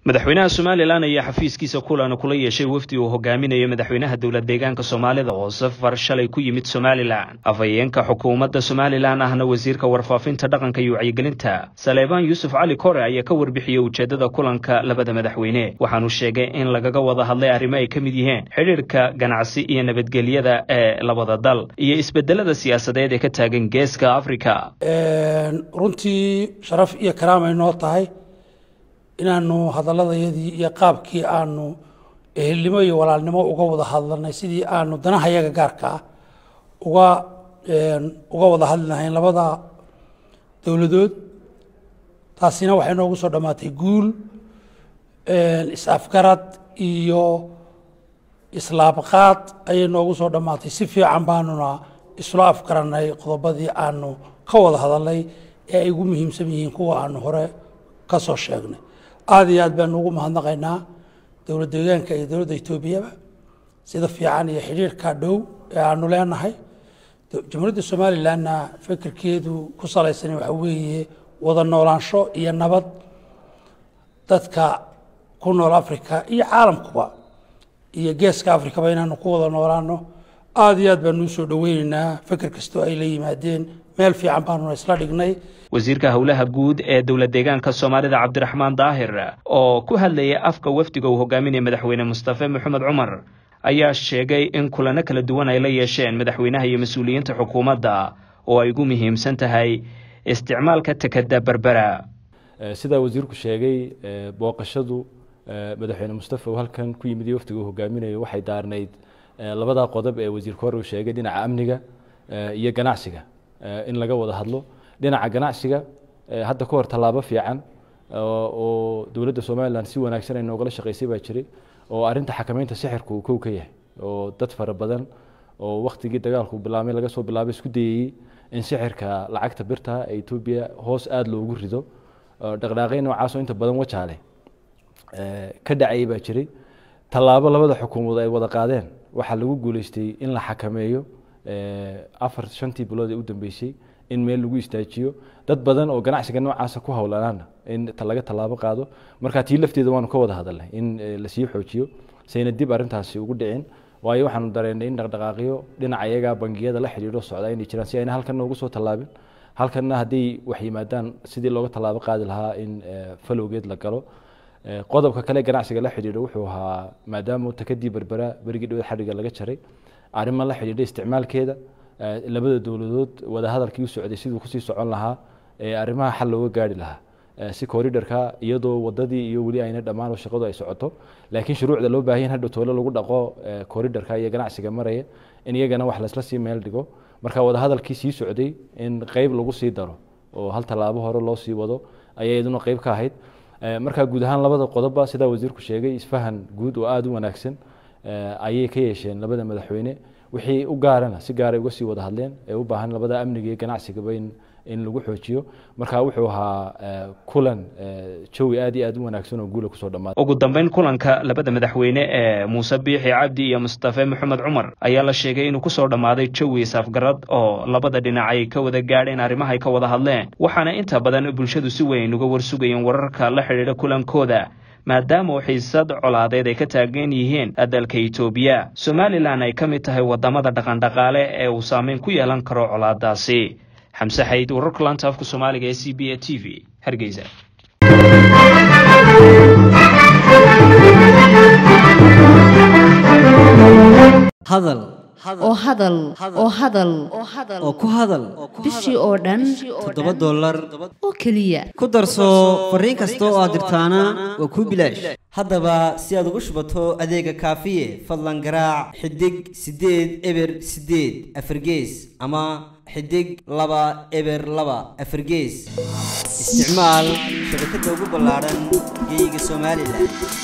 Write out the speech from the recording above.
madaxweynaha somalilan ayaa xafiiskiisa kulan kula yeeshay wafdi uu hogaaminayo madaxweynaha dowlad deegaanka soomaalida oo safar shalay ku yimid somalilan afhayeenka xukuumadda somalilan ahna wasiirka warfaafinta dhaqanka iyo wacyigelinta saleebaan yuusuf cali kore ayaa ka warbixiyey ujeeddada kulanka labada madaxweyne waxaanu sheegay in lagaga wada hadlay arrimo ay ka mid yihiin xidhiirka ganacsi iyo nabadgelyada ee labada dal iyo isbedelada siyaasadeed ee ka taagan geeska africa runtii sharaf iyo karaamay noo tahay inaanu hadaladayadii iyo qaabkii aanu ehelnimo iyo walaalnimo uga wada hadlanay sidii aanu danahayaga gaarka ah uga uga wada hadli lahayn labada dowladood taasina waxay noogu soo dhammaatay guul is-afgarad iyo islaabqaad ayay noogu soo dhammaatay si fiican baanuna isla afgaranay qodobadii aanu ka wada hadalnay ee ay ugu muhiimsan yihiin kuwa aanu hore ka soo sheegnay aada iyo aad baanu ugu mahadnaqaynaa dowlad deegaanka iyo dowladda etoobiyaba sida fiican iyo xidhiirka dhow ee aanu leenahay jamhuuriyadda somalilanna fikirkeedu ku salaysan waxa weeye wada noolaansho iyo nabad dadka ku nool africa iyo caalamkuba iyo geeska africaba inaanu ku wada noolaano aada iyo aad baanu usoo dhoweyneynaa fikir kastoo ay la yimaadeen meel fiican baanuna isla dhignay wasiirka howlaha guud ee dowlad deegaanka soomaalida cabdiraxmaan daahir oo ku hadlayay afka wafdiga uu hogaaminaya madaxweyne mustafe maxamed cumar ayaa sheegay in kulano kala duwan ay la yeesheen madaxweynaha iyo mas-uuliyiinta xukuumadda oo ay ugu muhiimsan tahay isticmaalka tekeda berbera sidaa wasiirku sheegay booqashadu madaxweyne mustafe uu halkan ku yimid iyo wafdiga uu hogaaminayo waxay daarnayd labadaa qodob ee wasiirka hore uu sheegay dhinaca amniga iyo ganacsiga in laga wada hadlo dhinaca ganacsiga hadda ka hor tallaabo fiican oo dowladda somalilan si wanaagsan ay noogala shaqaysay baa jiray oo arinta xakameynta sixirka uu kow ka yahay oo dad fara badan oo waktigii dagaalku bilaabmay laga soo bilaabay isku dayayey in sixirka lacagta birta ee etoobiya hoos aada loogu rido dhaqdhaaqay noocaasoo inta badan wajaale ka dhacayay baa jiray tallaabo labada xukuumood ay wada qaadeen waxaa lagu guuleystay in la xakameeyo afar shantii bilood ee u dambeysay in meel lagu istaajiyo dad badan oo ganacsiga noocaasa ku howlanaana in laga tallaabo qaado marka tii lafteeda waanu ka wada hadalnay in lasii xoojiyo sayna dib arintaasi ugu dhicin waayo waxaanu dareennay in dhaqdhaqaaqyo dhinaca iyaga bangiyada la xidhiidho socda inay jiraan si ayna halkanna ugu soo tallaabin halkanna hadday wax yimaadaan sidii looga tallaabo qaadi lahaa in falowgeed la galo qodobka kale ganacsiga la xidhiidho wuxuu ahaa maadaama takadii berbera berigii dhowed xadhiga laga jaray arrimo la xidhiidha isticmaalkeeda labada dowladood wadahadalkii u socday siduu kusii socon lahaa ee arrimaha xal looga gaari lahaa si corridorka iyadoo wadadii iyo weli ayna dhammaan oo shaqadu ay socoto laakiin shuruucda loo baahan hadhow toole lagu dhaqo corridorka iyo ganacsiga maraya in iyagana wax laysla sii meel dhigo marka wadahadalkii sii socday in qeyb lagu sii daro oo hal tallaabo hore loo sii wado ayay iyaduna qeyb ka ahayd marka guud ahaan labada qodobba sidaa wasiirku sheegay isfahan guud oo aada u wanaagsan ayay ka yeesheen labada madaxweyne wixii u gaarana si gaaray uga sii wada hadleen ee u baahan labada amniga iyo ganacsigaba in in lagu xoojiyo marka wuxuu ahaa kulan jawi aad iyo aad u wanaagsan oo guula kusoo dhammaaday ugu dambeyn kulanka labada madaxweyne ee muuse biixi cabdi iyo mustafe maxamed cumar ayaa la sheegay inuu kusoo dhammaaday jawi isafgarad oo labada dhinac ay ka wada gaadheen arrimaha ay ka wada hadleen waxaana inta badan bulshadu si weyn uga warsugayeen wararka la xidhiidha kulankooda maadaama uu xiisad colaadeed ay ka taagan yihiin dalka etoobiya somalilan ay ka mid tahay wadamada dhaqandhaqaale ee uu saameyn ku yeelan karo colaadaasi xamse xayd wararka laanta afka soomaaliga ee c b a t v hargeysa hadal oo hadal oo hadal oo ku hadal bishii oo dhan toddoba dollar oo keliya ku darso fariin kasta oo aad dirtaana waa kuu bilaash haddaba si aad ugu shubato adeega kaafiye fadlan garaac xidig siddeed eber siddeed afargees ama xidig laba eber laba afargees isticmaal shabakadda ugu ballaadhan geeyiga somalilan